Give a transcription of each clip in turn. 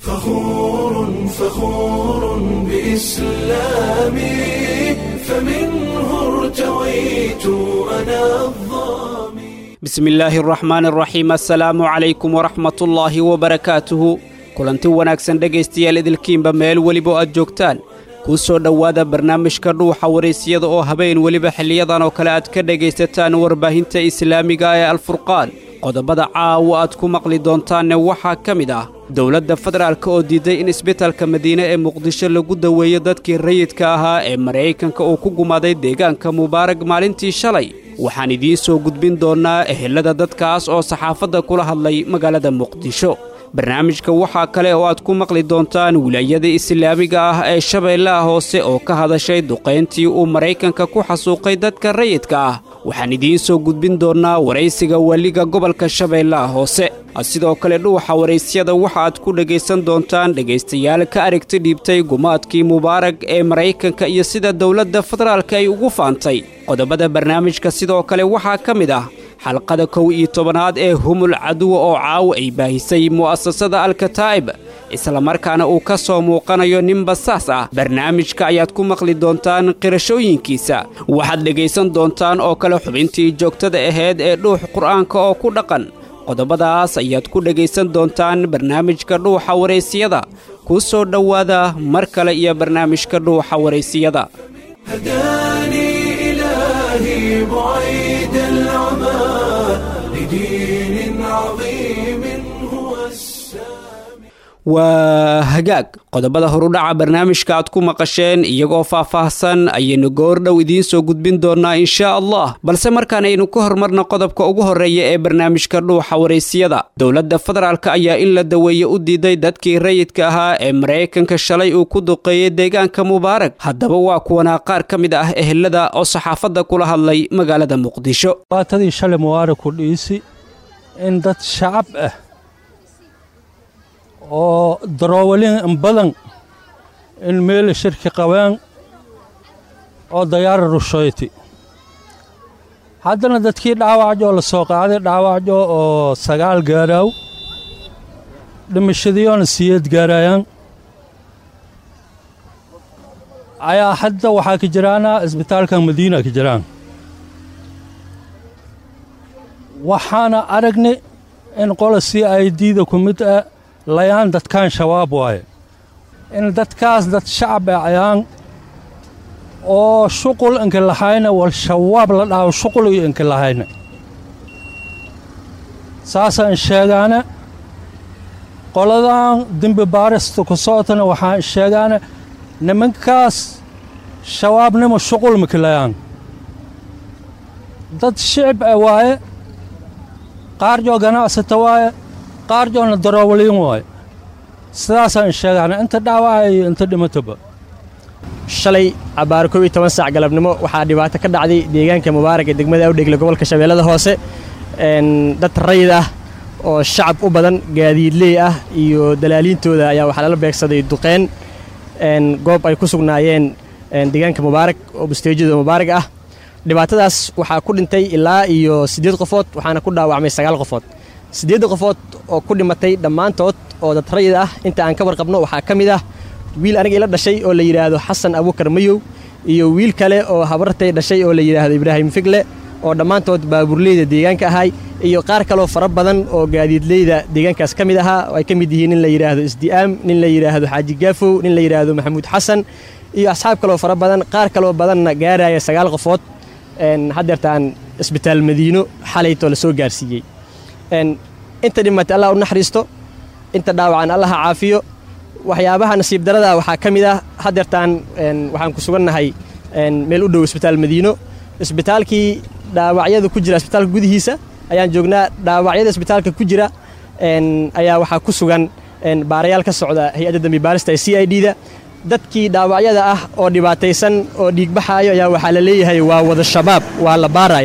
فخور فخور بإسلامي فمنه ارتويت أنا الظامي bismi illaahi araxmaan araxiim assalaamu calaykum waraxmatullaahi wabarakaatuhu kulanti wanaagsan dhegaystayaal idilkiinba meel weliba aad joogtaan kuu soo dhowaada barnaamijka dhuuxa waraysyada oo habeen weliba xiliyadan oo kale aad ka dhegaysataan warbaahinta islaamiga ee alfurqaan qodobada caawa aad ku maqli doontaanne waxaa ka mid ah dowladda federaalk oo diiday in isbitalka madiine ee muqdisho lagu daweeyo dadkii rayidka ahaa ee maraykanka uu ku gumaaday deegaanka mubaarag maalintii shalay waxaan idiin soo gudbin doonnaa ehelada dadkaas oo saxaafadda kula hadlay magaalada muqdisho barnaamijka waxaa kale oo aad ku maqli doontaan wilaayada islaamiga ah ee shabeellaha hoose oo ka hadashay duqayntii uu maraykanka ku xasuuqay dadka rayidka ah waxaan idiin soo gudbin doonnaa waraysiga weliga gobolka shabeellaha hoose sidoo kale dhuuxa waraysyada waxa aad ku dhegaysan doontaan dhegaystayaal ka aragti dhiibtay gumaadkii mubaarag ee maraykanka iyo sida dowladda federaalka ay ugu faantay qodobada barnaamijka sidoo kale waxaa ka mid ah xalqada kow iyo tobanaad ee humul caduwa oo caawa ay baahisay mu'asasada alkataa'ib islamarkaana uu ka soo muuqanayo nin basaas ah barnaamijka ayaad ku maqli doontaan qirashooyinkiisa waxaad dhegaysan doontaan oo kale xubintii joogtada ahayd ee dhuux qur'aanka oo ku dhaqan qodobadaas ayaad ku dhegaysan doontaan barnaamijka dhuuxa waraysiyada kuu soo dhowaada mar kale iyo barnaamijka dhuuxa waraysiyada هداني إلهي بعيد العمى لدين عظيم هو السامي waa hagaag qodobada horudhaca barnaamijka aad ku maqasheen iyagoo faah-faahsan ayaynu goordhow idiin soo gudbin doonnaa inshaa allah balse markaan aynu ka hormarno qodobka ugu horreeya ee barnaamijka dhuuxa waraysiyada dowladda federaalk ayaa in la daweeye u diiday dadkii rayidka ahaa ee maraykanka shalay uu ku duqeeyey deegaanka mubaarag haddaba waa kuwanaa qaar ka mid ah ehelada oo saxaafadda kula hadlay magaalada muqdisho baatadii shalay mubaarag ku dhiisi in dad shacab ah oo daroowalin badan in meeli shirki qabeen oo dayaara rushoyti haddana dadkii dhaawacjo la soo qaaday dhaawacjo oo sagaal gaaraaw dhimashadiyoona siyeed gaarayaan ayaa hadda waxaa ka jiraana isbitaalka madiina ka jiraan waxaana aragnay in qola c i d-da ku mid ah layaan dadkaan shabaab waaye in dadkaas dad shacab ah ayaan oo shuqul inka lahayna wal shabaab la dhaho shuqul iyo inka lahayna saasaan sheegaana qoladan dembi baarista ku socotana waxaan sheegaana nimankaas shabaabnimo shuqul maka layaan dad shicib ah waaye qaarjoo ganacsata waaye qaarjoona daroowaliin waaye sidaasaan sheegaana inta dhaawaca iyo inta dhimataba shalay cabbaaro kow iyo toban saac galabnimo waxaa dhibaato ka dhacday deegaanka mubaarak ee degmada awdhegle gobolka shabeellada hoose dad rayid ah oo shacab u badan gaadiidley ah iyo dalaaliintooda ayaa waxaa lala beegsaday duqeen goob ay ku sugnaayeen deegaanka mubaarak oo busteejyada mubaarak ah dhibaatadaas waxaa ku dhintay ilaa iyo siddeed qofood waxaana ku dhaawacmay sagaal qofood siddeedda qofood oo ku dhimatay dhammaantood oo dad rayid ah inta aan ka warqabno waxaa ka mid ah wiil aniga ila dhashay oo la yidhaahdo xasan abuukar mayow iyo wiil kale oo habartay dhashay oo la yidhaahdo ibraahim figle oo dhammaantood baabuurleyda deegaanka ahay iyo qaar kaloo fara badan oo gaadiidleyda deegaankaas ka mid ahaa oo ay ka mid yihiin nin la yidhaahdo isdi'aam nin la yidhaahdo xaaji gaafow nin la yidhaahdo maxamuud xasan iyo asxaab kaloo fara badan qaar kaloo badanna gaaraya sagaal qofood haddeertaan isbitaal madiino xalaytoo la soo gaarsiiyey inta dhimatay allah u naxariisto inta dhaawacan allaha caafiyo waxyaabaha nasiib darada waxaa ka mid ah haddeertaan waxaan ku sugannahay meel u dhow isbitaal madiino isbitaalkii dhaawacyada ku jira isbitaalka gudihiisa ayaan joognaa dhaawacyada isbitaalka ku jira ayaa waxaa ku sugan baarayaal ka socda hay-adda dambi baarista ee c i d da dadkii dhaawacyada ah oo dhibaataysan oo dhiigbaxaayo ayaa waxaa la leeyahay waa wada shabaab waa la baarayaa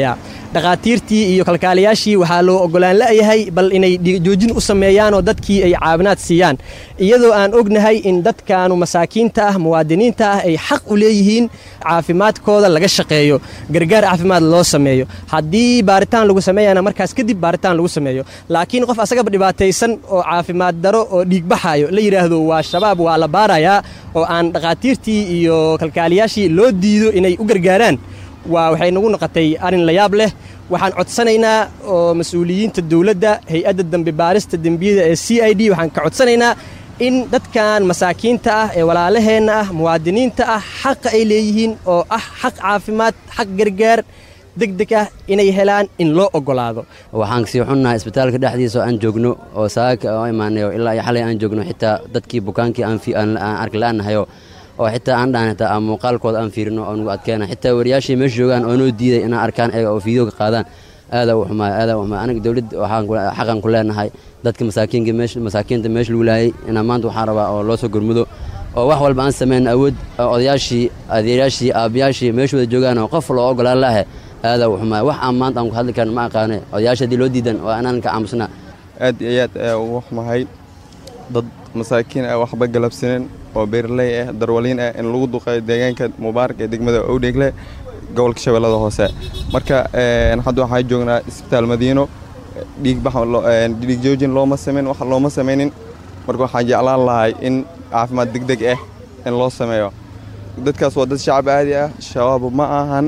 dhakhaatiirtii iyo kalkaaliyaashii waxaa loo ogolaan la'yahay bal inay dhiigjoojin u sameeyaan oo dadkii ay caawinaad siiyaan iyadoo aan ognahay in dadkaanu masaakiinta ah muwaadiniinta ah ay xaq u leeyihiin caafimaadkooda laga shaqeeyo gargaar caafimaad loo sameeyo haddii baaritaan lagu sameeyana markaas kadib baaritaan lagu sameeyo laakiin qof asagaba dhibaataysan oo caafimaad daro oo dhiigbaxayo la yidhaahdo waa shabaab waa la baarayaa oo aan dhakhaatiirtii iyo kalkaaliyaashii loo diido inay u gargaaraan waa waxay nagu noqotay arrin la yaab leh waxaan codsanaynaa oo mas-uuliyiinta dowladda hay-adda dambe baarista dembiyada ee c i d waxaan ka codsanaynaa in dadkan masaakiinta ah ee walaalaheenna ah muwaadiniinta ah xaqa ay leeyihiin oo ah xaq caafimaad xaq gargaar deg deg ah inay helaan in loo oggolaado waxaan kasii xunnahay isbitaalka dhexdiisa oo aan joogno oo saaka oo imaanayo ilaa iyo xalay aan joogno xitaa dadkii bukaankii aan arki la'aanahayo oo xitaa aan dhahan xitaa aan muuqaalkooda aan fiirino oo nagu adkeena xitaa wariyaashii meesha joogaan oo noo diiday inaan arkaan eega oo fiideo ka qaadaan aadaa u xumaay aadaa u xumaay aniga dowladda waxaan xaqan ku leenahay dadka masaakiinka meesha masaakiinta meesha lagu laayay inaa maanta waxaan rabaa oo loo soo gurmudo oo wax walba aan samayn awood odayaashii adeerayaashii aabbayaashii meeshooda joogaan oo qof loo ogolaan laahe aadaa u xumaay wax aan maanta aan ku hadli karin ma aqaane odayaasha haddii loo diidan waa inaan ka aamusnaa aad iyo aad ayaa ugu xumahay dad masaakiin ah waxba galabsanen oo beeraley ah darwaliin ah in lagu duqeeyo deegaanka mubaarak ee degmada owdheegle gobolka shabeellada hoose marka hadda waxaa joognaa isbitaal madiino dhiig joojin looma samayn wax looma samaynin marka waxaan jeclaan lahay in caafimaad degdeg ah in loo sameeyo dadkaas waa dad shacab aadi ah shabaab ma ahan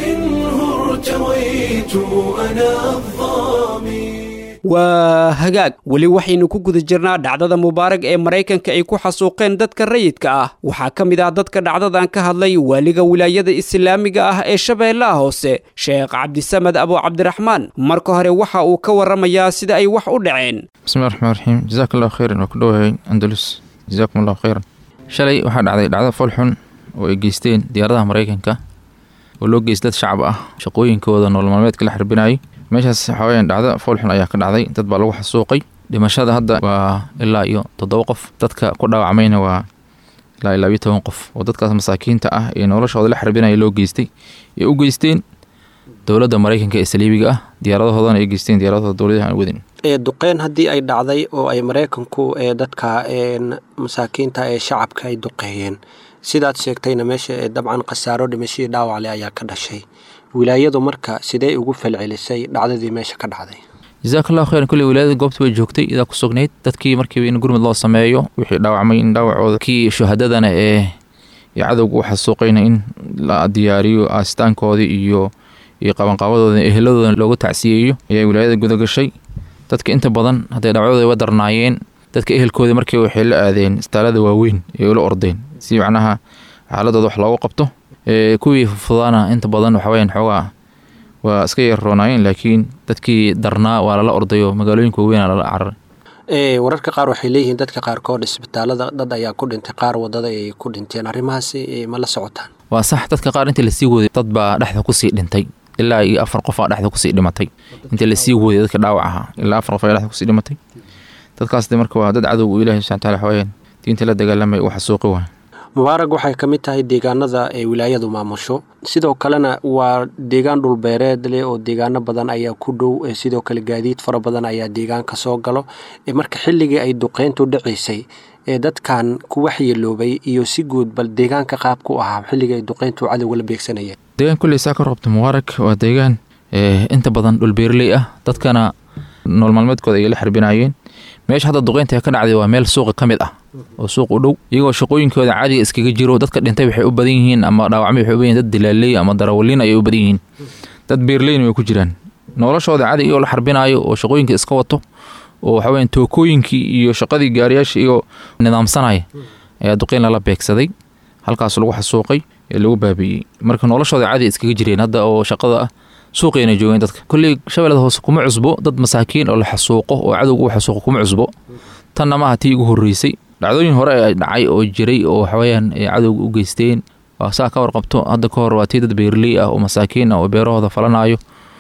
waa hagaag weli waxaynu ku guda jirnaa dhacdada mubaarag ee maraykanka ay ku xasuuqeen dadka rayidka ah waxaa ka mid ah dadka dhacdadan ka hadlay waaliga wilaayada islaamiga ah ee shabeellaha hoose sheekh cabdisamed abu cabdiraxmaan marka hore waxa uu ka warramayaa sida ay wax u dhaceen bismillahi raxmaan raxiim jazaak allahu khayran waa ku dhowahay andalus jazaakum allahu khayran shalay waxaa dhacday dhacdo foolxun oo ay geysteen diyaaradaha maraykanka oo loo geys dad shacab ah shaqooyinkooda nolol maalmeedka la xarbinayo meeshaas waxaa weyaan dhacdo foolxun ayaa ka dhacday dad baa lagu xasuuqay dhimashada hadda waa ilaa iyo toddoba qof dadka ku dhaawacmayna waa ilaa ilaa iyo toban qof oo dadkaas masaakiinta ah ee noloshooda la xarbinaya loo geystay ee u geysteen dowladda maraykanka ee saliibiga ah diyaaradahoodana ay geysteen diyaaradahooda dowladaha aan wadin duqeyn haddii ay dhacday oo ay maraykanku ee dadka masaakiinta ee shacabka ay duqeeyeen sidaad sheegtayna meesha dabcan khasaaro dhimashadii dhaawacle ayaa ka dhashay wilaayadu marka sidee ugu falcelisay dhacdadii meesha ka dhacday jazaak allahu khayran kulley wilaayada goobta way joogtay idaa ku sugnayd dadkii markiiba in gurmud loo sameeyo wixii dhaawacmay in dhaawacooda kii shuhadadana ee cadowga u xasuuqayna in la diyaariyo aastaankoodii iyo iyo qabanqaabadooda eheladooda loogu tacsiyeeyo ayaa wilaayada gudagashay dadka inta badan hadday dhaawacooda wa darnaayeen dadka ehelkoodii markii waxay la aadeen istaalada waaweyn ee ula ordeen si macnaha xaaladooda wax loogu qabto kuwii fudaana inta badan waxaweyaan xoogaa waa iska yarroonaayeen laakiin dadkii darnaa waa lala ordayo magaalooyinka waaweyn lala cararay wararka qaar waxay leeyihiin dadka qaarkood isbitaalada dad ayaa ku dhintay qaar wadada ay ku dhinteen arrimahaasi ma la socotaan waa sax dadka qaar intii lasii waday dad baa dhexda kusii dhintay ilaa iyo afar qof aa dhexda kusii dhimatay intii lasii waday dadka dhaawac ahaa ilaa afar qof ayaa dhexda kusii dhimatay dadkaas marka waa dad cadow ilahi subxana wataala waxaweyaan diinta la dagaalamay uu xasuuqi waay mubaarag waxay ka mid tahay deegaanada ee wilaayadu maamusho sidoo kalena waa deegaan dhulbeereed leh oo deegaano badan ayaa ku dhow sidoo kale gaadiid fara badan ayaa deegaanka soo galo marka xilligii ay duqeyntu dhacaysay ee dadkan ku waxyeeloobay iyo si guud bal deegaanka qaabku ahaa xilligii ay duqeyntu cadowga la beegsanayeen deegaan kulley saa ka roobta mubaarak waa deegaan inta badan dhulbeerley ah dadkana nool maalmeedkooda ayay la xarbinaayeen meesha hadda duqeynta ka dhacday waa meel suuqa ka mid ah oo suuq u dhow iyagoo shaqooyinkooda caadiga iskaga jiro dadka dhintay waxay u badan yihiin ama dhaawacmay waxay u badan yihin dad dilaaley ama darawaliin ayay u badan yihiin dad beerleyna way ku jiraan noloshooda caadiga iyagoo la xarbinaayo oo shaqooyinka iska wato oo waxa weyan tookooyinkii iyo shaqadii gaariyaasha iyagoo nidaamsanaya ayaa duqeyn lala beegsaday halkaas lagu xasuuqay ee lagu baabi'iyey marka noloshooda caadiga iskaga jireen hadda oo shaqada ah suuqayna joogeen dadka kolley shabeellada hoose kuma cusbo dad masaakiin oo la xasuuqo oo cadowga u xasuuqo kuma cusbo tanna maaha tii ugu horreysay dhacdooyin hore ay dhacay oo jiray oo waxaweyaan ay cadowga u geysteen waa saa ka warqabto hadda ka hor waa tii dad beerley ah oo masaakiin ah oo beerahooda falanaayo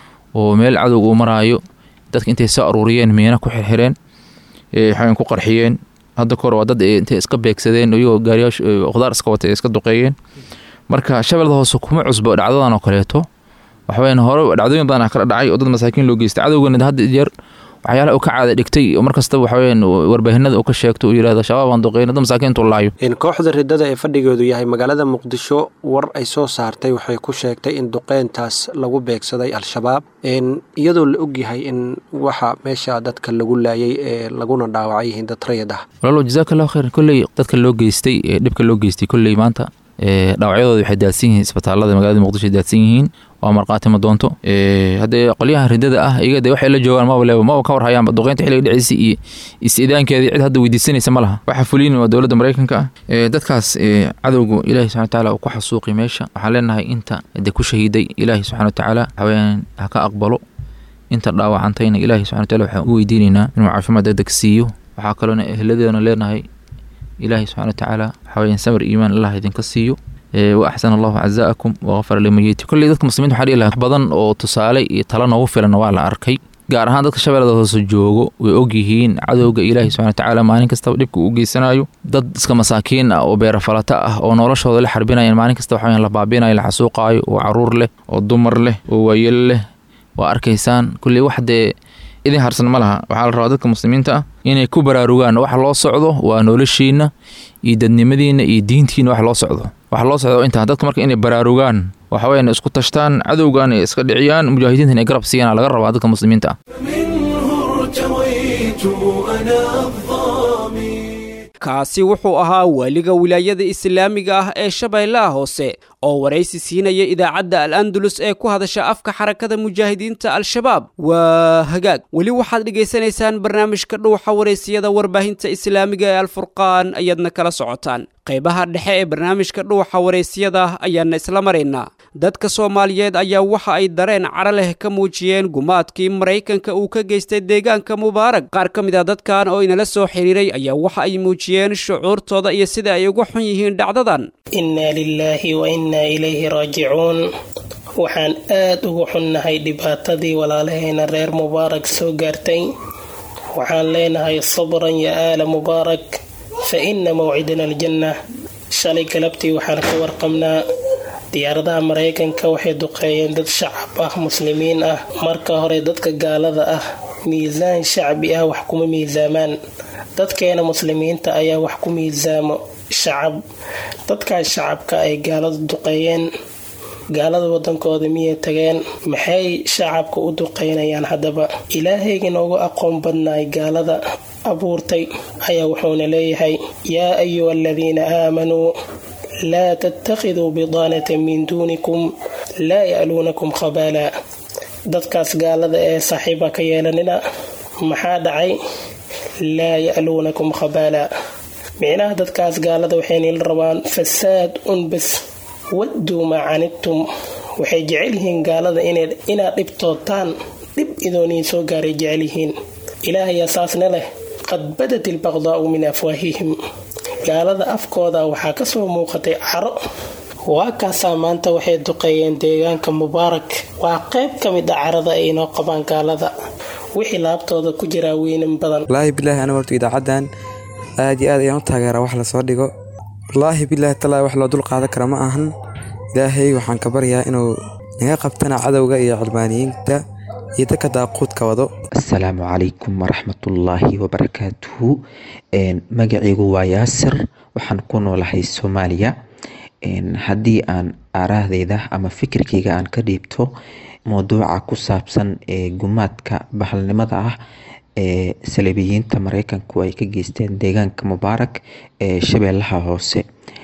oo meel cadowga u maraayo dadka intay soo aruuriyeen miina ku xirxireen waxaweyan ku qarxiyeen hadda ka hor waa dad intay iska beegsadeen iyagoo gaariyaasha khudaar iska wata ay iska duqeeyeen marka shabeellada hoose kuma cusbo dhacdadan oo kaleeto waxaweyaan hore dhacdooyin badan kala dhacay oo dad masaakiin loo geystay cadowgana hadda jeer waxyaalaha uu ka caada dhigtay oo mar kastaba waxaweyaan warbaahinada uu ka sheegto uu yidhahdo shabaab aan duqeyna dad masaakiintu laayo kooxda ridada ee fadhigeedu yahay magaalada muqdisho war ay soo saartay waxay ku sheegtay in duqeyntaas lagu beegsaday al-shabaab iyadoo la ogyahay in waxa meesha dadka lagu laayay ee laguna dhaawacay yihiin dad rayid ah walaalo jazakallahu khayran kolley dadka loo geystay ee dhibka loo geystay kolley maanta dhaawacyadooda waxay daadsan yihiin isbitaalada magaalada muqdisho ay daadsan yihiin waa markhaati ma doonto haddee qolyaha ridada ah iyaga de waxay la joogaan maba leeba maba ka war hayaanba duqeynta xilliga dhiciisa iyo is-idaankeedii cid hadda weydiisanaysa ma laha waxa fuliyin waa dowladda maraykanka ah dadkaas cadowgu ilaahi subxana watacaala uu ku xasuuqi meesha waxaan leenahay inta de ku shahiiday ilaahi subxana watacaala waxaweyaan ha ka aqbalo inta dhaawacantayna ilaahi subxana wataala waxaan u weydiinaynaa inuu caafimaad degdeg siiyo waxaa kaloona ehladeena leenahay ilaahi subxana watacaala waxaweyaan samir iimaan allah idinka siiyo wa axsana allahu cazaakum waqafara limayiti kolley dadka muslimiinta waxaa dhihi lahaa badan oo tusaale iyo talo noogu filan waa la arkay gaar ahaan dadka shabeellada hoose joogo way ogyihiin cadowga ilaahi subxana watacaala maalin kastaba dhibka uu geysanayo dad iska masaakiin ah oo beerafalata ah oo noloshooda la xarbinayan maalin kasta waxaa la baabinayo la xasuuqaayo oo caruur leh oo dumar leh oo waayel leh waa arkaysaan kolley wax dee idin harsan ma laha waxaa la rabaa dadka muslimiinta ah inay ku baraarugaan waxa loo socdo waa noloshiina iyo dadnimadiina iyo diintiina wax loo socdo waxa loo socdo intaa dadka marka inay baraarugaan waxaweyaan isku tashtaan cadowgan ay iska dhiciyaan mujaahidiinta inay garab siiyaan laga rabaa dadka muslimiinta ah kaasi wuxuu ahaa waaliga wilaayada islaamiga ah ee shabeellaha hoose oo waraysi siinaya idaacadda al andalus ee ku hadasha afka xarakada mujaahidiinta al-shabaab waa hagaag weli waxaad dhegaysanaysaan barnaamijka dhuuxa waraysiyada warbaahinta islaamiga ee alfurqaan ayaadna kala socotaan qaybaha dhexe ee barnaamijka dhuuxa waraysiyada ayaana isla maraynaa dadka soomaaliyeed ayaa waxa ay dareen cara leh ka muujiyeen gumaadkii maraykanka uu ka geystay deegaanka mubaarag qaar ka mid a dadkan oo inala soo xiriiray ayaa waxa ay muujiyeen shucuurtooda iyo sida ay uga xun yihiin dhacdadan innaa lilaahi wa innaa ilayhi raajicuun waxaan aad ugu xunnahay dhibaatadii walaalaheena reer mubaarak soo gaartay waxaan leenahay sabran ya aala mubaarak fa inna mawcidana aljanna shalay galabtii waxaan ka warqabnaa diyaaradaha maraykanka waxay duqeeyeen dad shacab ah muslimiin ah marka hore dadka gaalada ah miisaan shacbi ah wax kuma miisaamaan dadkeena muslimiinta ayaa wax ku miisaamo shacab dadkaas shacabka ay gaaladu duqeeyeen gaalada wadankooda miyay tageen maxay shacabka u duqeynayaan haddaba ilaahayga noogu aqoon badnaay gaalada abuurtay ayaa wuxuuna leeyahay yaa ayuha aladiina aamanuu laa tattakhiduu bidaanata min duunikum laa ya'luunakum khabaala dadkaas gaalada ee saaxiiba ka yeelanina maxaa dhacay laa ya'luunakum khabaala micnaha dadkaas gaalada waxaynila rabaan fasaad unbas wadduu maa canidtum waxay jecel yihiin gaalada inaad dhibtootaan dhib idooniin soo gaaray jecel yihiin ilaahayaa saasna leh qad badat ilbaqdaa'u min afwaahihim gaalada afkooda waxaa ka soo muuqatay caro waa kaasaa maanta waxay duqeeyeen deegaanka mubaarak waa qayb ka mid a carada ay inoo qabaan gaalada wixii laabtooda ku jiraa weynan badan wallaahi bilaahi anigu horta idaacadan aad iyo aad ayaan u taageeraa wax lasoo dhigo wallaahi bilaahi talaa wax loo dul qaadan kara ma ahan ilaahay waxaan ka baryaa inuu naga qabtana cadowga iyo cilmaaniyiinta iyo dadka daaquudka wado asalaamu calaykum waraxmatullaahi wabarakaatuhu magacaygu waa yaasir waxaan ku noolahay soomaaliya haddii aan aaraahdeyda ama fikirkayga aan ka dhiibto mowduuca ku saabsan ee gumaadka bahalnimada ah ee saliibiyiinta mareykanku ay ka geysteen deegaanka mubaarak ee shabeellaha hoose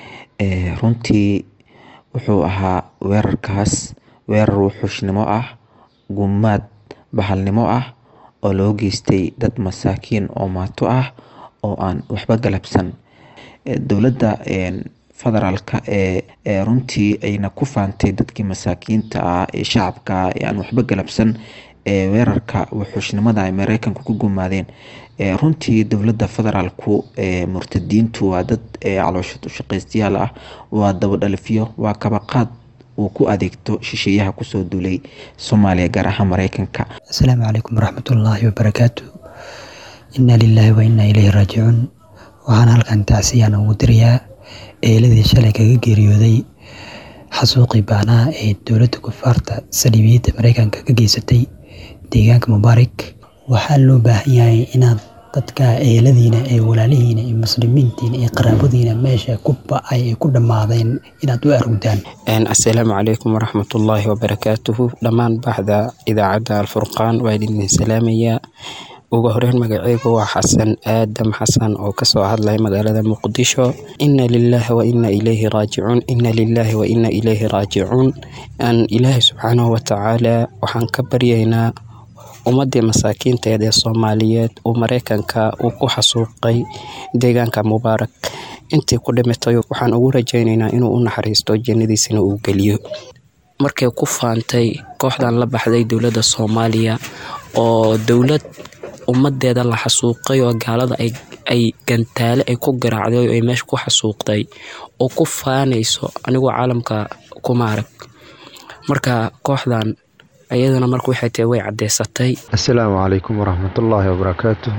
runtii wuxuu ahaa weerarkaas weerar wuxuushnimo ah gumaad bahalnimo ah oo loo geystay dad masaakiin oo maato ah oo aan waxba galabsan dowladda federaalka ee runtii ayna ku faantay dadkii masaakiinta ah ee shacabka ah ee aan waxba galabsan ee weerarka wuxuushnimada ay mareykanku ku gumaadeen runtii dowladda federaalku murtadiintu waa dad caloosha ushaqaystayaal ah waa dabadhalifyo waa kabaqaad uu ku adeegto shisheeyaha kusoo duulay soomaaliya gaar ahaan mareykanka asalaamu calaykum waraxmatullaahi wabarakaatu inna lilaahi wa innaa ilayhi raajicuun waxaan halkan tacsiyaan ugu dirayaa eeladii shalay kaga geeriyooday xasuuqii baanaha ee dowladda kufaarta saliibiyadda mareykanka ka geysatay deegaanka mubaarak waxaa loo baahan yahay inaad dadka eeladiina ee walaalihiina iyo muslimiintiina iyo qaraabadiina meesha ku ba-ay ay ku dhammaadeen inaad u arugdaan assalaamu calaykum waraxmatullaahi wabarakaatuhu dhammaan baxda idaacadda alfurqaan waa idin salaamayaa ugu horeyn magaceygu waa xasan aadam xasan oo kasoo hadlaya magaalada muqdisho ina lilaahi wa ina ilayhi raajicuun ina lilaahi wa ina ilayhi raajicuun aan ilaahay subxaanahu watacaala waxaan ka baryaynaa ummadii masaakiinteed ee soomaaliyeed uu mareykanka uu ku xasuuqay deegaanka mubaarak intii ku dhimatay waxaan ugu rajaynaynaa inuu u naxariisto jannadiisana uu geliyo markay ku faantay kooxdan la baxday dowladda soomaaliya oo dowlad ummadeeda la xasuuqay oo gaalada ay gantaale ay ku garaacday oo ay meesha ku xasuuqday oo ku faanayso anigoo caalamka kuma arag marka kooxdan ayadana marka waxay tahay way caddeysatay assalaamu calaykum waraxmatullaahi wabarakaatu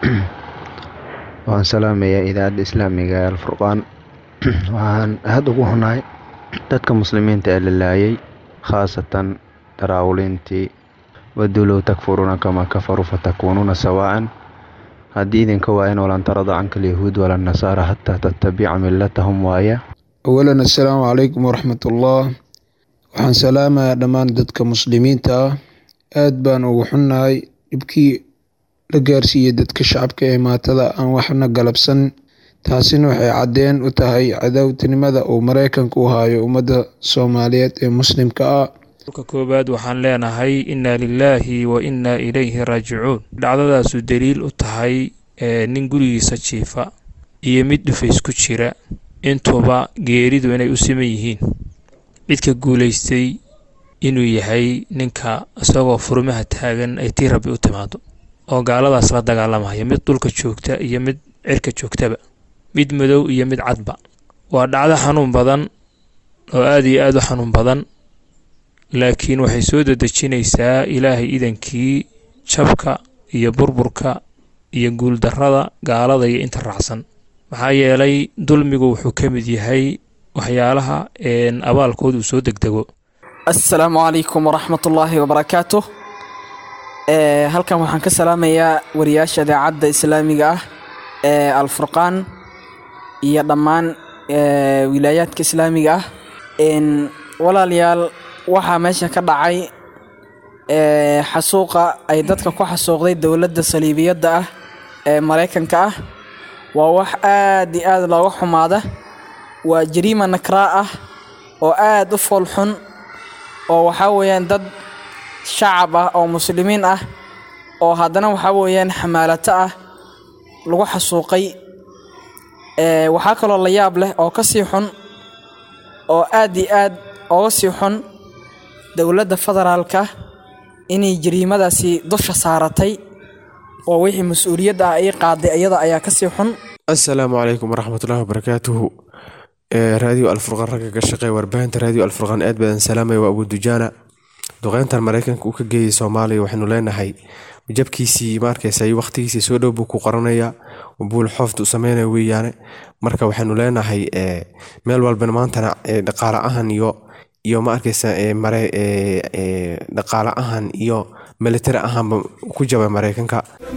waan salaamayaa idaacadda islaamiga ee alfurqaan waxaan aada ugu xunahay dadka muslimiinta ee la laayay khaasatan daraawulintii wadulow takfuruuna kamaa kafaruu fatakuunuuna sawaa'an haddii idinka waayan walan tarada canka alyahuud wala nasaara xataa tattabica millatahum waaya awalan assalaamu calaykum waraxmatullah waxaan salaamayaa dhammaan dadka muslimiinta ah aad baan ugu xunnahay dhibkii la gaarsiiyey dadka shacabka ee maatada aan waxna galabsan taasina waxay caddeen u tahay cadowtinimada uu maraykanka u hayo ummadda soomaaliyeed ee muslimka ah ka koowaad waxaan leenahay inna lilaahi wa innaa ilayhi raajicuun dhacdadaasu daliil u tahay nin gurigiisa jiifa iyo mid dhufays ku jira intuba geeridu inay u siman yihiin cidka guulaystay inuu yahay ninka isagoo furmaha taagan ay tii rabbi u timaado oo gaaladaas la dagaalamaya mid dhulka joogta iyo mid cirka joogtaba mid madow iyo mid cadba waa dhacdo xanuun badan oo aada iyo aada u xanuun badan laakiin waxay soo dedejinaysaa ilaahay idankii jabka iyo burburka iyo guuldarrada gaalada iyo inta raacsan maxaa yeelay dulmigu wuxuu ka mid yahay waxyaalaha abaalkooda uu soo degdego assalaamu calaykum waraxmatullaahi wabarakaatu halkan waxaan ka salaamayaa wariyaasha idaacadda islaamiga ah ee alfurqaan iyo dhammaan wilaayaadka islaamiga ah walaalayaal waxaa meesha ka dhacay xasuuqa ay dadka ku xasuuqday dowladda saliibiyadda ah ee maraykanka ah waa wax aad iyo aad looga xumaada waa jariima nakraa ah oo aad u foolxun oo waxaa weeyaan dad shacab ah oo muslimiin ah oo haddana waxaa weeyaan xamaalato ah lagu xasuuqay waxaa kaloo la yaab leh oo ka sii xun oo aad iyo aad ooga sii xun dowladda federaalka inay jariimadaasi dusha saaratay oo wixii mas-uuliyadda ah ii qaaday iyada ayaa kasii xun assalaamu calaykum waraxmatullaahi wabarakaatuhu raadiyo alfurqaan ragga ka shaqeeya warbaahinta raadiyo alfurqaan aad badan salaamaya waa abu dujaana duqeyntan maraykanka uu ka geeyay soomaaliya waxaynu leenahay jabkiisii maarkaysay waqtigiisii soo dhow buu ku qoranayaa buul xoofta u sameynaya weeyaane marka waxaynu leenahay meel walbana maantana dhaqaale ahan iyo iyo ma arkaysa mare dhaqaale ahan iyo militari ahaanba ku jabay maraykanka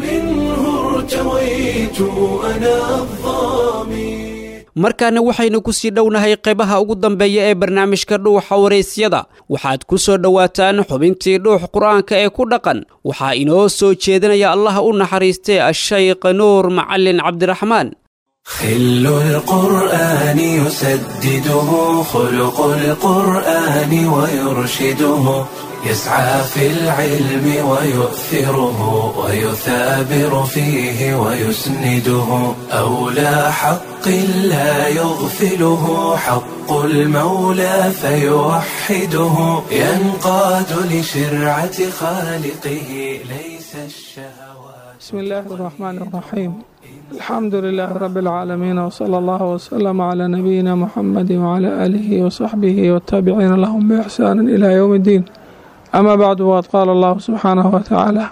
markaana waxaynu ku sii dhownahay qaybaha ugu dambeeya ee barnaamijka dhuuxa waraysyada waxaad ku soo dhowaataan xubintii dhuux qur-aanka ee ku dhaqan waxaa inoo soo jeedinaya allaha u naxariistay ashaykh nuur macalin cabdiraxmaan خل القرآن يسدده خلق القرآن ويرشده يسعى في العلم ويؤثره ويثابر فيه ويسنده أولى حق لا يغفله حق المولى فيوحده ينقاد لشرعة خالقه ليس الشهوات بسم الله الرحمن الرحيم الحمد لله رب العالمين وصلى الله وسلم على نبينا محمد وعلى آله وصحبه والتابعين لهم بإحسان إلى يوم الدين أما بعد وقد قال الله سبحانه وتعالى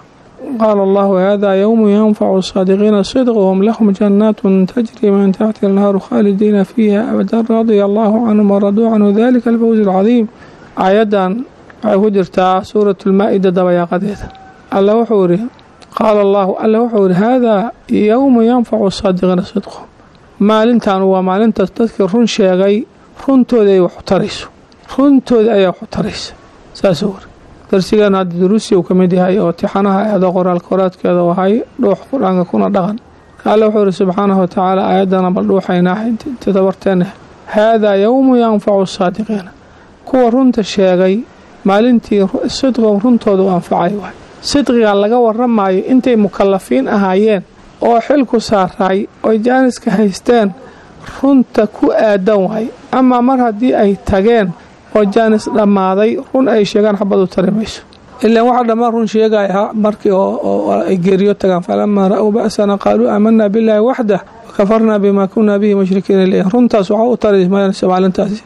qaala allahu hada yowmu yanfacu saadiqiina sidquhum lahum jannaatun tajri min taxti anhaaru khaalidiina fiiha abadan radia allahu canhum waraduu canhu dalika alfawz alcadiim aayaddan waxay ku jirtaa suurat lmaa-ida dabayaaqadeeda alla wuxuu ihi qaala allahu alla wuxuu ihi haadaa yowmu yanfacu saadiqiina sidquhum maalintan waa maalintaas dadkii run sheegay runtooda ay wax u tarayso runtooda ayaa wax u taraysa saasuu wari darsigan hadda duruusi uu ka mid yahay oo tixanaha eeda qoraalka qoraadkeeda u ahay dhuux qur-aanka kuna dhaqan alle wuxuu ihi subxaanahu watacaala aayaddana bal dhuuxaynaa tadabarteena haadaa yowmu yanfacu saadiqiina kuwa runta sheegay maalintii sidqo runtooda u anfacay waay sidqiga laga waramayo intay mukalafiin ahaayeen oo xilku saaraay oy jaaniska haysteen runta ku aadan waay amaa mar haddii ay tageen oo jaanis dhammaaday run ay sheegaan xabad u tari mayso ilaan waxaa dhammaan run sheegaya markii oo ay geeriyo tagaan falamaa ra-uu ba'sana qaaluu aamanaa billaahi waxdah wakafarnaa bimaa kunaa bihi mushrikiina leeyahy runtaas waxaa u tari mayso maalintaasi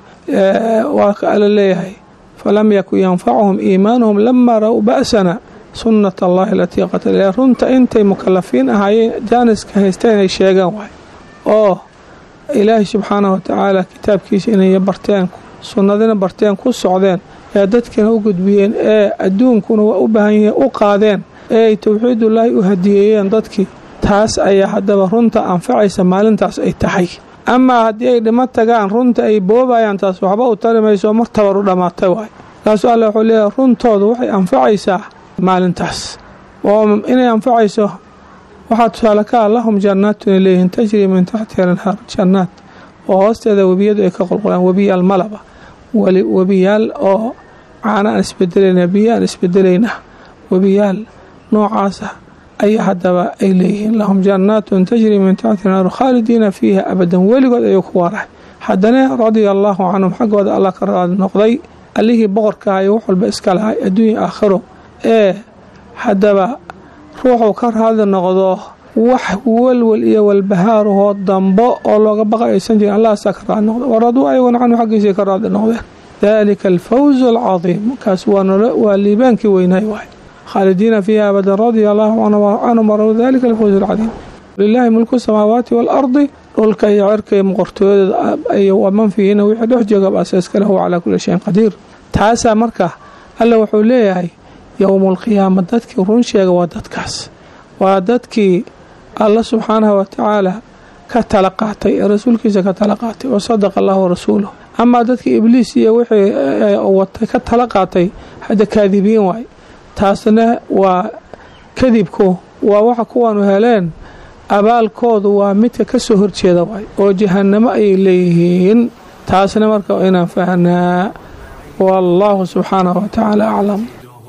waa ka ala leeyahay falam yakun yanfacuhum iimaanuhum lamaa ra-uu ba'sana sunnat allahi alatii qatala runta intay mukalafiin ahaayeen jaaniska haysteen inay sheegaan waay oo ilaahay subxaanahu watacaala kitaabkiisa inay barteen sunnadina barteen ku socdeen ee dadkina u gudbiyeen ee adduunkuna waa u baahan yihiin u qaadeen ee ay towxiidullaahi u hadiyeeyeen dadkii taas ayaa haddaba runta anfacaysa maalintaas ay tahay amaa haddii ay dhimo tagaan runta ay boobayaan taas waxba u tari mayso mar tabar u dhammaatay waay markaasuu alle wuxuu leeyahay runtoodu waxay anfacaysaa maalintaas oo inay anfacayso waxaa tusaale ka ah lahum jannaatun ay leeyihiin tajrii min taxtiha lanhaar jannaad oo hoosteeda webiyadu ay ka qulqulaan webiyaal malaba webiyaal oo caana aan isbedelayna biyo aan isbedelayna webiyaal noocaasa ayaa haddaba ay leeyihiin lahum jannaatun tajrii min taxtiha lanhaar khaalidiina fiiha abadan weligood ayuu ku waarahay haddana radia allaahu canhum xaggooda allah ka raadi noqday allihii boqorka ayo wax walba iska lahay adduunya aakhiro ee haddaba ruuxuu ka raadi noqdo wax walwal iyo walbahaarahoo dambo oo looga baqa aysan jirin allahaasaa ka raadi noqda waraduu ayaguna canhu xaggiisay ka raadi noqdeen daalika alfawzu alcadiim kaas waa liibaankii weynaay waay khaalidiina fiiha abadan radia allaahu canhum waradu dalika alfawzu alcadiim lilaahi mulku samaawaati waalardi dhulka iyo cirka iyo muqortooyada iyo waman fiihina wixii dhex joogaba asaaska lahu calaa kulli shayin qadiir taasaa marka alle wuxuu leeyahay yowmulqiyaama dadkii run sheega waa dadkaas waa dadkii alla subxaanahu watacaala ka tala qaatay ee rasuulkiisa ka tala qaatay wa sadaqa allahu rasuuluh amaa dadkii ibliis iyo wixii watay ka tala qaatay hadda kaadibiin waay taasna waa kadibku waa waxa kuwaanu heleen abaalkoodu waa midka ka soo horjeeda waay oo jahannamo ayay leeyihiin taasna marka inaan fahnaa wallaahu subxaanahu watacaala aclam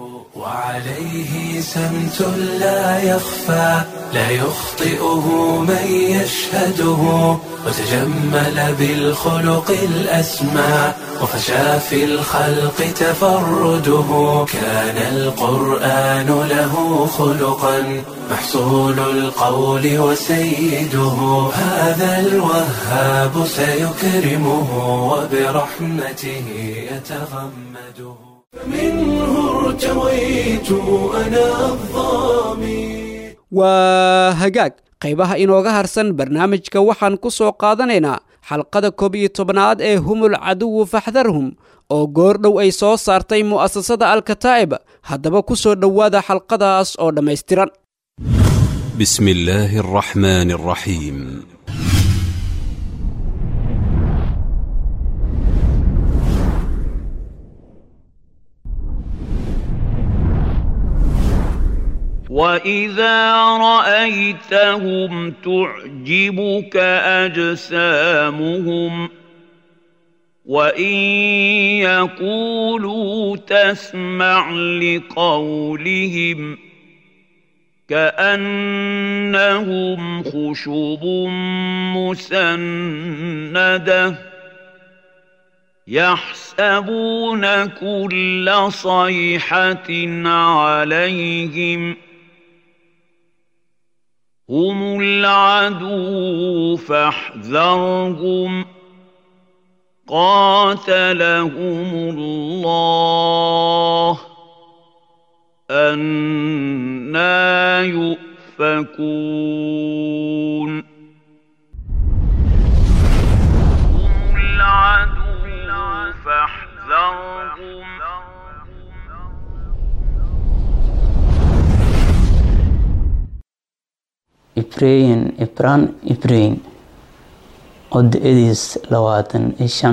وعليه سمت لا يخفى لا يخطئه من يشهده وتجمل بالخلق الأسمى وفشى في الخلق تفرده كان القرآن له خلقا محصول القول وسيده هذا الوهاب سيكرمه وبرحمته يتغمده منه ارتويت أنا الظامي waa hagaag qaybaha inooga harsan barnaamijka waxaan ku soo qaadanaynaa xalqada koob iyo tobnaad ee humul caduwu faxdarhum oo goordhow ay soo saartay mu'asasada alkataa'ib haddaba ku soo dhowaada xalqadaas oo dhammaystiran بسم الله الرحمن الرحيم واذا رايتهم تعجبك اجسامهم وان يقولوا تسمع لقولهم كانهم خشب مسنده يحسبون كل صيحه عليهم هم العدو فاحذرهم قاتلهم الله أنا يؤفكون هم العدو فاحذرهم ibrahin ibran ibrahin oo da-adiis labaatan iyo shan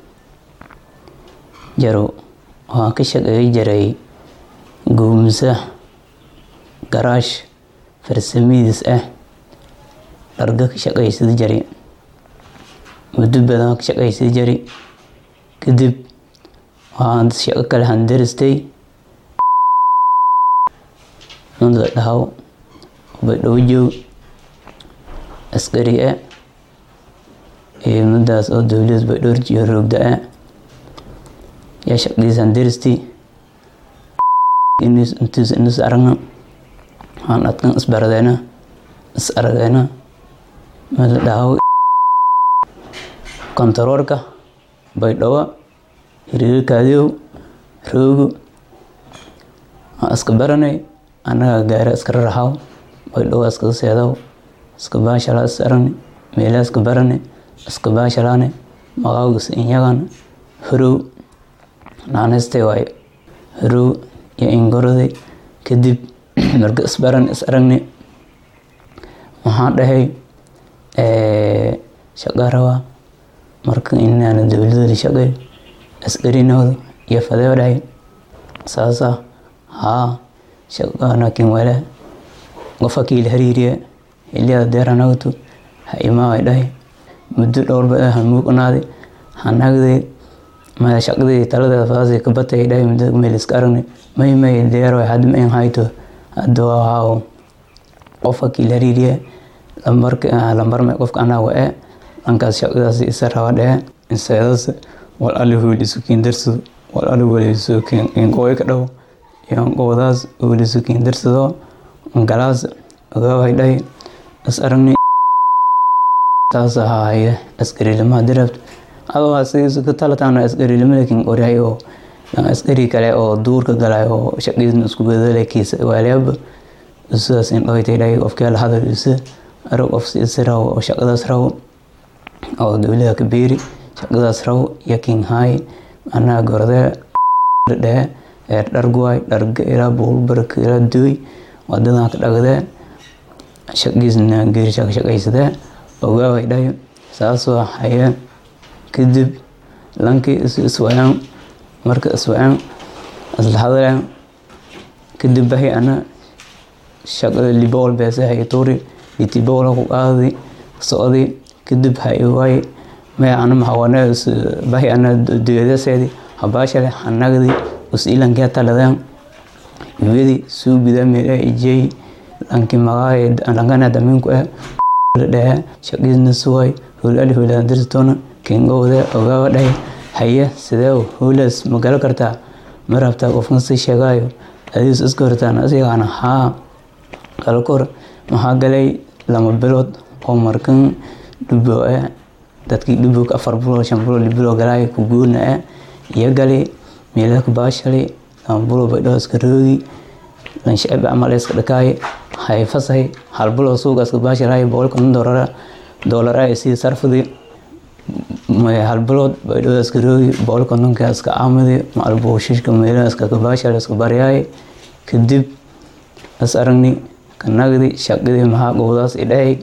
jaro waxaan ka shaqeey jiray guumsa garaash farsamidiis ah dharga ka shaqaysada jari muddo badan ka shaqaysada jari kadib waxaan shaqo kale handaristay mada dhahaw baydhabo joog askari ah iyo madaas oo dowlad baydhowr jiyo roogda ah yaa shaqadiis handaristi intiis inus aragna waxaan adkan isbaradeena is arageena mada dhahaw kontaroorka baydhabo hiriirkaadiyow roogo waan iska baranay annagaa gaara iska raraxaw baydhabo iskaga seedaw iska baashalaa is aragni meelaa iska barani iska baashalaane maqaawgis inyagan horow naanistay waaye horow iyo ingoroday kadib marka isbaran is aragni waxaan dhahay shaqa rabaa marka inaana dowladooda shaqey askarinooda iyo fadeo dhahay saasa haa shaqanakin wala qofa kiila hariiriya xiliyada deeranagtu ha imaaway dhahay muddo dhowr ba hamuuqnaaday hanagday maya shaqadii taladeeda fadaasi ka batay dhahay muddo meel iska aragnay may may deero had ma hayto hadda waa qofa kiila hariiriya lambarka lambar may qofka anaa wa-e dhankaas shaqadaas isa raba dhehe inseedas wal ali hooliisukiin darsado wal ali waliisukiin inqooy ka dhow yanqoodaas hooliisukiin darsado galaas ogaaway dhahay is aragnay saas ahaaye askarilima dirabta adoo asigiisu ka talataana askarilima lakin qoryahay oo askari kale oo duurka galay oo shaqiisna isku bedele kiisa waaliyaaba sidaas in dhawaytay dhahay qofkee la hadal isa arag qof si raw oo shaqadaas raw oo dowlada ka beeri shaqadaas raw yakin haay anaa gordee dhehe ee dharguwaay dharga ilaa buulbarka ilaa dooy wadadan ka dhagdee shaqiisna geerisha ka shaqaysadee ogaaway dhayo saasoo haye kadib lankii is iswayaan marka iswayaan isla hadaleen kadib bahi ana shaqada libool beese hay tuuri litiboola ku qaadi socdi kadib hay waay maya ana mahawane bahi ana duyadeseedi habaashale hanagdi us ilankee taladeen iyadi suugida meela ijey lanki magaay lankana daminku ah dhehe shaqiisna suway howl ali howlaan dirstoona kengowde ogaawa dhahay haye sidee howlaas ma galo kartaa ma rabtaa qofkan si sheegaayo adiis iska hortaan asigana haa galkor maxaa galay lama bilood oo markan dhubo ah dadkii dhubog afar bilood shan bilood libilo galaay ku guurna ah iyo gali meelaka baashalay lama bilood baydhoo iska roogi lanshacib camal iska dhakaay hay fasahay hal bilood suuga iska baashalaay boqol konton doolara doolar ah isii sarfadi hal bilood baydhoo iska roogi boqol kontonka iska caamadi macal buushishka meelaha iska kabaashala iska baryaay kadib is aragni kanagdi shaqadii maxaa gowdaas idhahay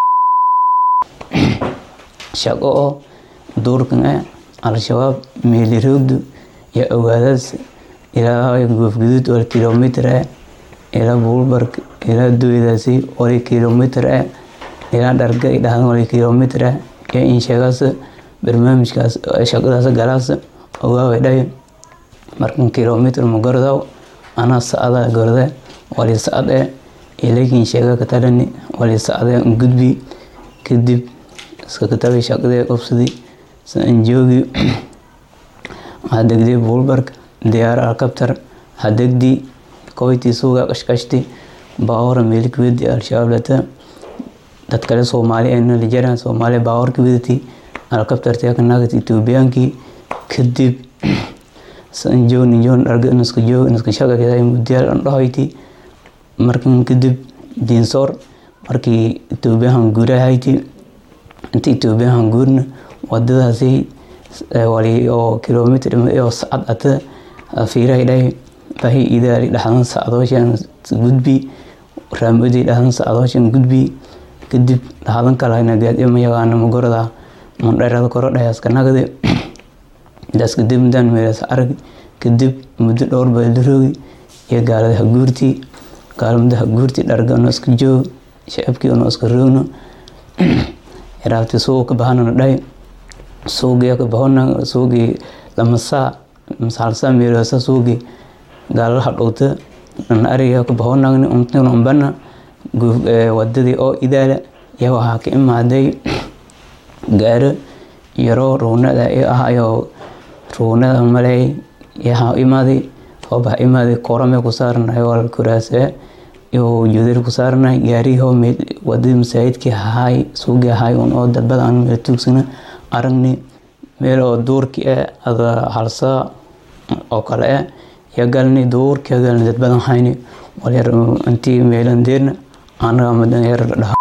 shaqo oo duurkan ah al-shabaab meeli roogdu iyo ogaadaas ilaa goofguduud oo kilomitr ah ilaa buulbark ilaa dooydaasi wali kilomitr ah ilaa dharga idhahdan wali kilomitr ah iyo insheegaas barnaamijkaas shaqadaas galaas ogaaway dhahay markan kilomitr ma gordaw anaa sacada gorde wali sacad eh ilakin sheega katalani wali sacde gudbi kadib iska katabay shaqadee qobsadi sanjoogi hadegdi buulbark diyaar alkabtar hadegdi koyti suuga qashqashti baawara meelika wedi al-shabaab lata dad kale soomaali ayna lijaran soomaali baawarka wedati alkabtarti akanaagat ethoobiyankii kadib sanjoog ninjoog dharga inuska joog inuska shaqageday mudyaal an dhahoyti markan kadib diinsoor markii etoobiyahan guurahayti inta etoobiyahan guurna wadadaasi wali oo kilomitr oo sacad ata fiirahay dhahay bahi idaali dhaxdan sacdooshan gudbi raamadi dhaxdan sacdooshan gudbi kadib dhaxdan kalahayna gaadiyo mayaqaana magorada mandherada koro dhayaska nagade intaas kadib mudaan meelas arag kadib muddo dhowr baalduroogi iyo gaalada haguurtii gaalamada haguurtii dharga ono iska joog shacabkii ono iska roogno iraabti suuq ka bahanana dhahay suugiya ka bahona suugii lamasaa masalsa meelasa suugii gaalalaha dhowta nana ariga ka bahonagni untuna umbana wadadii oo idaala iyo waxaa ka imaaday gaaro yaro ruunada ah ayo ruunada maley yaha imaaday hoobaha imaaday korame ku saarnay wal kuraase iyo judir ku saarnay gaariho wadadii masaajidkii hahay suugii hahay un oo dadbada aan meel tuugsana aragni meel oo duurki eh ada halsa oo kale eh ya galni duurki galni dad badan hayni walyar intii meelan deerna anaga madan yar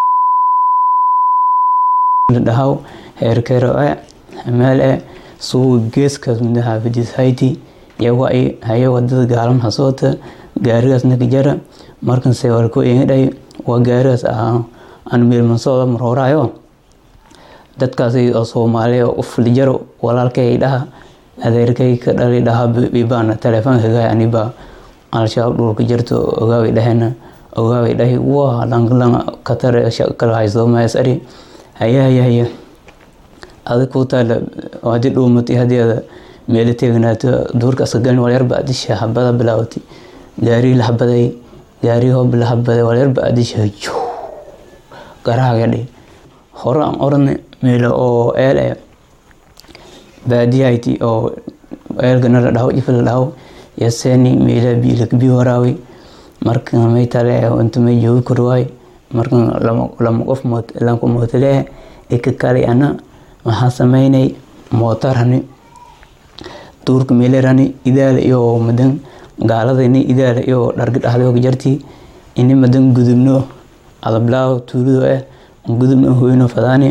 dhahaw heerkero eh meel eh suu geeskaas mida xaafidis hayti yawa ay haye wadada gaalam hasoota gaarigaas naka jara markan se walko ingadhay waa gaarigaas aan meelmansooda marhooraayo dadkaas oo soomaali oo ufuli jaro walaalkay dhaha adeerkay ka dhali dhaha bibaana telefoonka gaay aniba al-shabaab dhulka jirto ogaaway dhahena ogaaway dhahi waa langlang katare kala haysto maas ari haya haya haya adig ku taala hadii dhuumatay hadii ada meelo teegnaato duurka aska galin walyarba adisha habada bilaawatay gaari la habaday gaari hoob la habaday walyarba adisha jo garaaga dhi hore aan oranay meelo oo eel eh baadiyahayti oo eelgana la dhaho ifa la dhaho yaseeni meela biilakbi waraawi marka may tale inta may joogi korwaay marka lama qof lanku mootale ika kale ana waxaa sameynay mootarani duurka meelerani idaala iyo madan gaaladani idaala iyo dharga dhaxdooga jarti ini madan gudubno adablaaw tuulido eh gudubno hoyno fadaani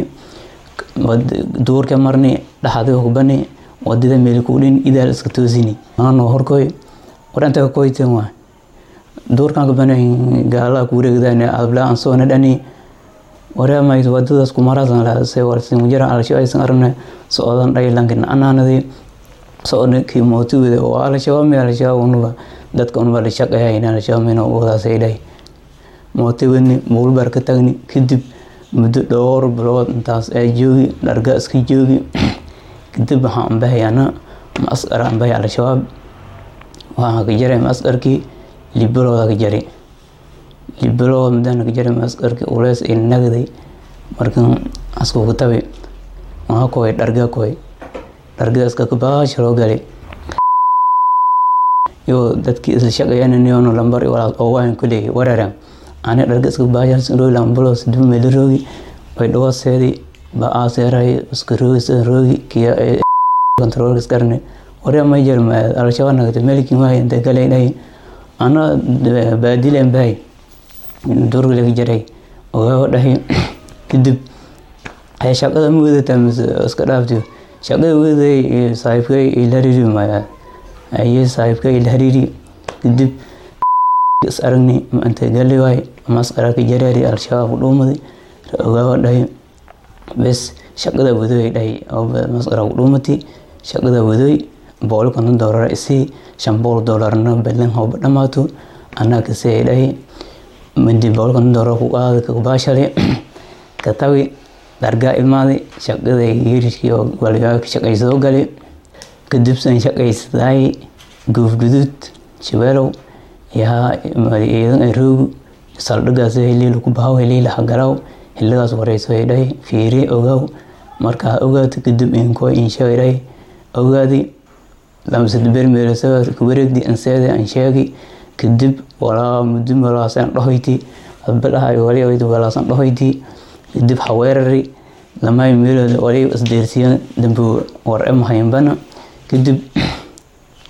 duurka marni dhaxadii hubani wadada meelkuudhin idaal iska toosini ano horkoy waranta koyten waa duurkan kabana gaalaha kuwareegdan adablaa aan soona dhani wareemay wadadaas kumarasan lahase warsin jira alasho aysan aragna socdan dhaylankina anaanadi socda kii mootiwada oo alashabaab mi alashabaab unuba dadka unuba la shaqeeyayn alashabaab mina wadaasay dhahay mootiwadni muulbar ka tagni kadib muddo dhowr bilood intaas ee joogi dharga iska joogi kadib waxaan ambahayana maskar ambahay al-shabaab waxaan ka jaray maskarkii libalooda ka jari libalooda mudana ka jaray maskarkii uleys ay nagday markan askugu tabi waxaa koy dharga koy dhargaaska kabaasha loo galay yo dadkii isla shaqeeyananiyono lambar walaas oo waan ku leeyahay wararan ani dhargaska baasha roogi lambalos dib meela roogi bay dhawaseedi ba aaseeray iska roogi sida roogi kiya controlkas karne waree may jir al-shabaab nagata melikin waay inta galay dhahay ana baadilen bahay durga laga jaray ogaa dhahay kadib shaqada ma wadataa mise iska dhaaftiyo shaqada weday saaxiibkay ila hariri maya aye saaxiibkay ila hariri kadib is aragni inta gali waay masqaraka jareeri al-shabaab ku dhuumaday ogaa dhahay bes shaqada wadoy dhahay masqara ku dhuumatay shaqada wadoy boqol konton doolar isii shan boqol doolarna balan hooba dhamaato anaa kasii dhahay mindi boqol konton doolar ku qaada kabaashale ka tawi dhargaa imaaday shaqada yiriskii oo waligaa shaqaysado galay kadib san shaqaysadaay guufguduud shabeelow yaa iidan aroogu saldhigaas heliila ku bahaw heliila hagalaw xiligaas wareyso ay dhahay fiiri ogaaw markaa ogaato kadib inkoo insheegay dhahay ogaadi lamsad bermeelasaga kuwareegdi anseede an sheegi kadib walaa muddo walaasan dhahoyti adbadhahay wali walaasan dhahoyti kadib haweerari lamay meelood wali isdeersiyan dambu war emahaynbana kadib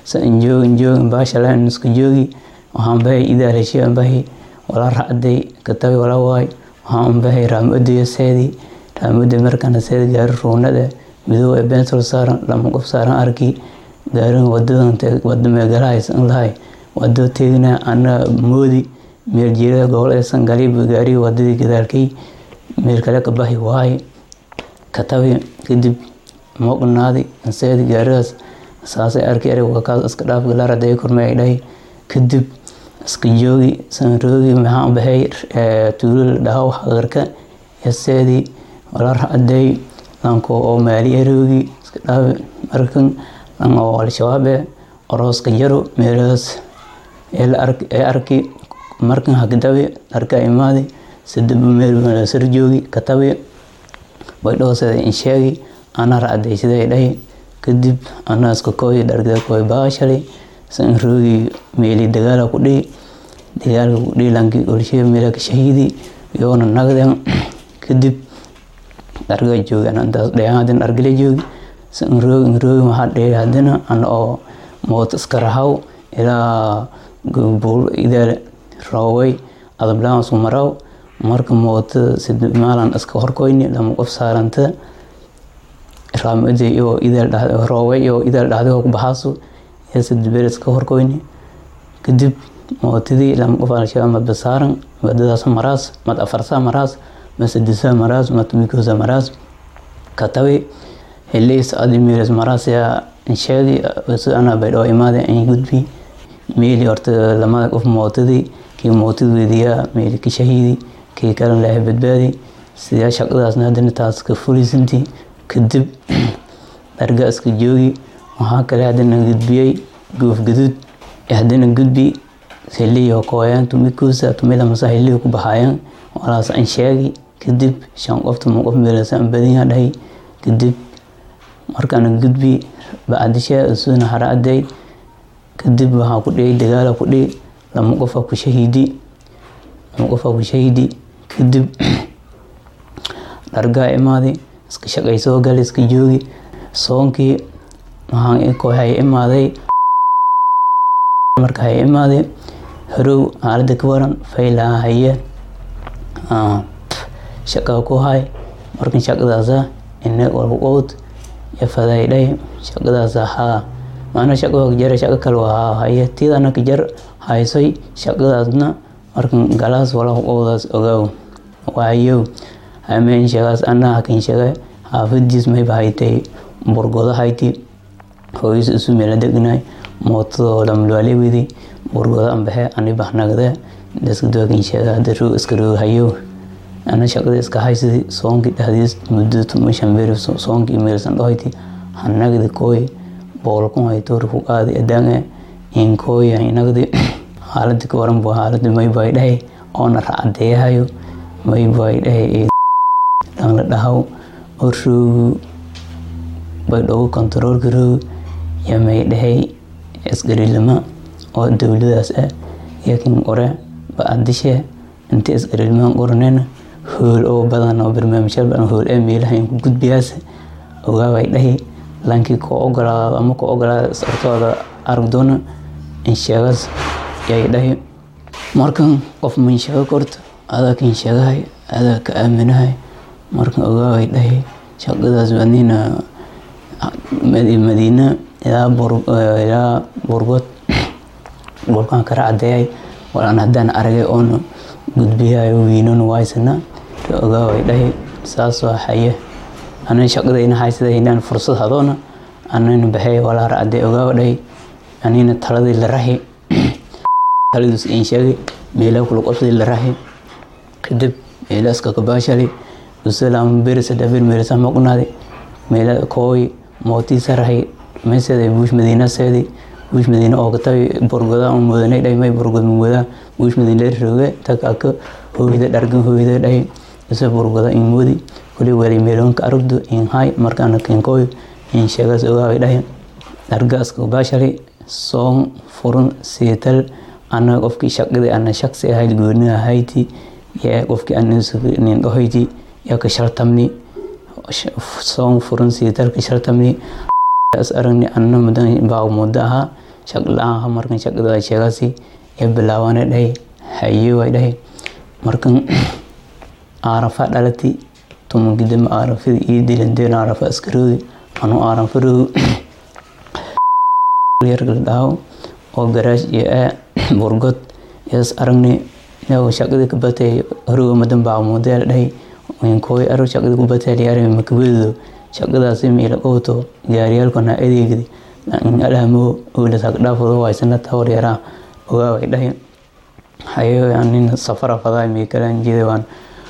sa injoog injoog baashala iska joogi waxaan bahay idaalashi bahi wala racday katabi wala waay waxaan bahay raamodiyo seedi raamodi markana seedi gaari ruunada midoob ee bensol saaran lama qof saaran arki gaarin wadadan wada meegalahaysan lahay wado teegna ana moodi meel jiirada gobol aysan galib gaari wadadii gadaalkay meel kale ka bahi waay katabi kadib moqnaadi seedi gaaridaas saasay arki ereg wakaas iska dhaaf galaaraday kormay ay dhahay kadib iska joogi sanroogi maxaan bahay tuulal dhahaw hagarka yaseedi wala racday lanko oo maali eroogi iska dhaaf markan lan oo al-shabaabe orooska jaro meelahaas ee arki markan hagdabi arka imaadi sadaba meel sar joogi katabi way dhoosada in sheegi ana racday siday dhahi kadib ana iska kooyi dhargada kooy baashali san roogi meeli dagaala ku dhihi dagaalka ku dhihi lanki olshe meela ka shahiidi yoona nagden kadib dharga joogi anantaas dhayan hadin dhargala joogi san roogi roogi waxaa dhihi hadina ana oo moot iska rahaw ilaa buul idaal rooway adablaan isku maraw marka mootada sida maalan iska horkoyni lama qof saaranta raamade iyo idaal rooway iyo idaal dhahday ku baxaaso iyo sida beer iska horkoyni kadib mootadii lama qof al-shabaab madba saaran wadadaas maraas mad afarsa maraas mad sadisa maraas mad mikosa maraas katabi heleys adi meeles maraas yaa sheegi si anaa baydhoo imaade in gudbi meeli horta lamada qof mootadii kii mootad wediyaa meeli ka shahiidi kii kale laahay badbaadi sidaa shaqadaasna haddana taas ka fulisantii kadib dharga iska joogi waxaa kale haddana gudbiyey goof gaduud haddana gudbi heliyo kooyaan tumikuusa tumilamasa heliyo ku baxaayaan walaas an sheegi kadib shan qof tuma qof meelasa badanya dhahay kadib markaana gudbi bacdishe isuna haraaday kadib waxaa ku dhiyay dagaala ku dhihi lama qofa ku shahiidi lama qofa ku shahiidi kadib dhargaa imaaday iska shaqay soo galay iska joogi soonkii waxaan kooxay imaaday marka hay imaaday harow xaalada ka waran faylaa haye shaqa ku hay markan shaqadaasa ine walqowd iyo fadaydhay shaqadaasa haa macna shaqo jara shaqo kale waa haye tiidana ka jar haysay shaqadaasna markan galaas wala qowdaas ogaaw waayow hameen sheegaas anaa hakin sheege xaafadiis mayba haytay burgodo hayti hooyis isu meela degnay mootadoo lamulwaale wedi burgodo ambaxe ani bahnagde daskadookin sheega hada roog iska roog hayow ana shaqada iska haysadi soonkii dhahdiis muddo tuma shambeeri soonkii meelsan dhohayti hanagdi kooy boolkun haytoor ku qaadi adange inkooy inagdi xaaladi ka waran buu xaaladi maybay dhahay oona racadeeyahayo maybay dhahay dhanla dhahaw oo roogu bay dhogu kontaroolka roog yamay dhahay isgarilima oo dowladaas ah yakin qore ba-adishe inta isgarilimaan qoranena hool oo badan oo barnaamijyaal badan hool ee meelaha in ku gudbiyaas ogaabay dhahi lankii ko ogolaado ama ko ogolaada sartooda aragdoona in sheegaas yay dhahi markan qof man sheego korta adaa kan sheegahay adaa ka aaminahay markan ogaabay dhahi shaqadaas wadnina madiina ilaa burgod dhulkan kara cadeeyay walaan haddaan aragay oona gudbiyayo wiinon waysana ogaaway dhahi saas waa haye anan shaqadayna haysada inaan fursad hadoona anana baxay walaa racday ogaawa dhahi anina taladii la rahi taladiis in sheegay meelaa kula qofdii la rahi kadib meela iska kabaashali usalaam berisa dabir meelasa maqnaadi meela kooy mootiisa rahi meeseda buush madiina seedi buush madiina oo katabi borgoda on mudanay dhahi may borgod muwada buush madiina rooge takaka hooyda dhargan hooyda dhahi isa borgoda in moodi kuli wali meelonka aragdo in hay markaana kinkooy in sheegaas ogaaway dhahi dhargaaska baashali soon furun siital ana qofkii shaqadii ana shaqsi ahayd gooniha hayti yaa qofkii nin dhohayti yaa ka shartamni soon furun siital ka shartamni as aragni anna mudan baa muddo ahaa shaq la-aan markan shaqada sheegasi ee bilaabanay dhahay haye way dhahay markan aarafa dhalati tumagidama aarafada iyo dilandeen aarafa askaroodi anu aaranfaroodu yargal dhaawo oo garaash iyo aa burgod yas aragni inaw shaqada ka batay horoga madan baa modeel dhahay winkooy aro shaqada ku batay liyaare makabeedo shaqadaasi miila ooto gaariyaalkana adeegdi alahamo oolas hagdhaafado waysana tawar yaraa ogaa way dhahay hayo nin safara fadaa miikalaan jida waan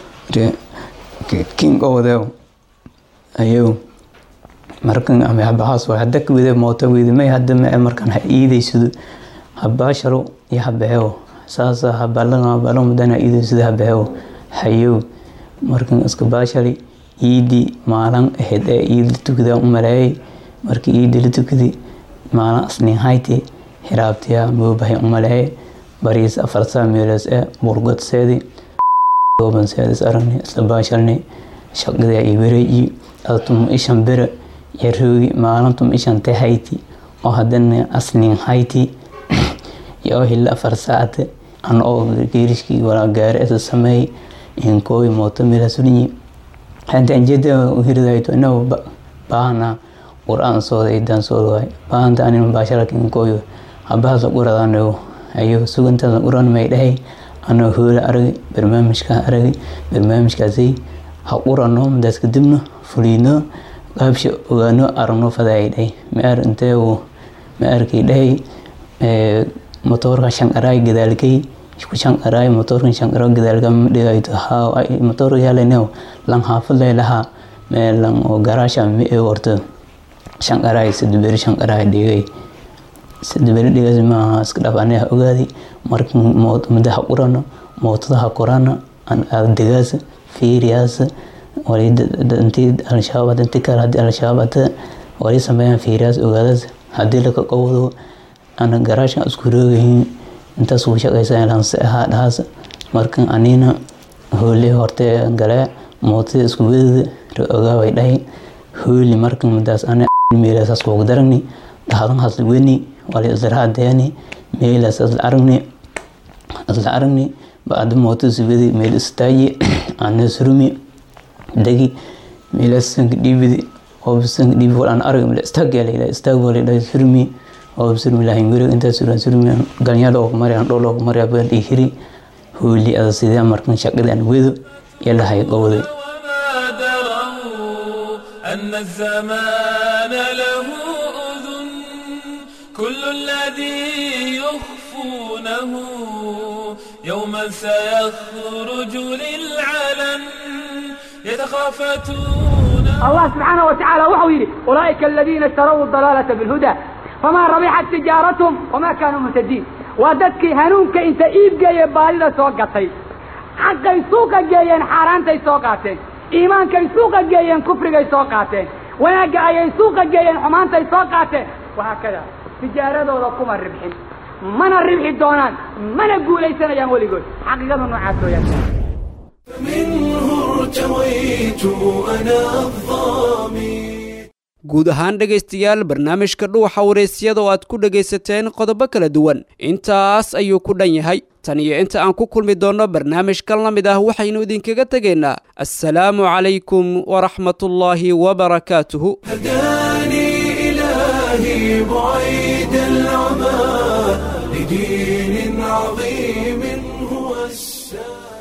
king odew ayo markan ama habahaas way hadda kawide mooto wide may hadda ma markan ha iidaysado habaasharo iyo habahew saasa habalan habalan madana iidaysado habahew hayow markan iska baashari iidi maalin ahayd ee iid la tukada u maleeyay markii iidi la tukadi maalin asnin hayti hiraabtiya moobahay u maleeyay bariis afarsaa meeloos ee burgod seedi gooban seedis aragni isla baasharni shaqada iyo wareeyi tum ishan bere iyo roogi maalintum ishan te hayti oo haddana asnin hayti iyo hila afar saacate an oo geerishkii walaa gaari isa sameey inkooy mooto meelasulinyi hanta anjeda hiridayto inaw baahana qur-aan sooda idan sooda waay baahanta anin baasharaka inkooyo habahasa quradanayo ayo sugantaasa quran may dhahay anoo hoola aragay barnaamijkaa aragay barnaamijkaasay ha qurano madaas kadibna fuliino qaabsha ogaano aragno fadaay dhahay maar intee ma arkay dhahay motoorka shanqaraay gadaalkay ku shanqaraay motoorkan shanqaro gadaalka dhigayto haa motoorka yaalanew lan haafadlay lahaa meelan oo garaasha mi ee warto shanqaraay sadberi shanqaraay dhigay sadberi dhigas maaha iska dhaf aniga ogaaday marka muddo ha qurano mootada ha korana degaas fiiriyaas intii al-shabaab intii kale haddii al-shabaab hada wali sameeyaan fiiriyaas ogaadaas haddii laka qowdo ana garaashan isku roogayin intaas uu shaqaysan lanse ahaa dhahaas markan anina hoole horte galee mootada isku wedada ogaaway dhahay hooli markan madaas ana meelasaas kugu daragni dhahadan hasla weni wali isla deeni meelaas isla aragni isla aragni bacda mootada sugadi meel istaaji ana surumi dagi meelaas sanka dhiibidi oo sanka dhiibi wal aan arag meel istaag yaa layidhaha istaag waa layidhaha surumi oo surumi lahayn guriga intaa suran surumi galnyada oo kumari aan dhool oo kumari abeel ii hiri hooli ada sidee markan shaqada aan wedo iyo lahay qowday أن الزمان له أذن كل الذي يخفونه يوما سيخرج للعلن يتخافتون الله سبحانه وتعالى وحو يري أولئك الذين اشتروا الضلالة بالهدى فما ربحت تجارتهم وما كانوا مهتدين وددك هنونك انت ايب جاي بالي سوقتي حقي سوق جايين حارانتي سوقاتين iimaankay suuqa geeyeen kufrigay soo qaateen wanaagga ayay suuqa geeyeen xumaantay soo qaateen wahaakada tijaaradooda kuma ribxin mana ribxi doonaan mana guulaysanayaan weligood xaqiiqadu noocaas weyaan منه ارتويت أنا الظامي guud ahaan dhegaystayaal barnaamijka dhuuxa waraysyada oo aad ku dhegaysateen qodobo kala duwan intaas ayuu ku dhan yahay tan iyo inta aan ku kulmi doonno barnaamijkan la mid ah waxaynu idinkaga tegaynaa assalaamu calaykum waraxmatullaahi wabarakaatuhu هداني إلهي بعيد العمى لدين عظيم هو السلام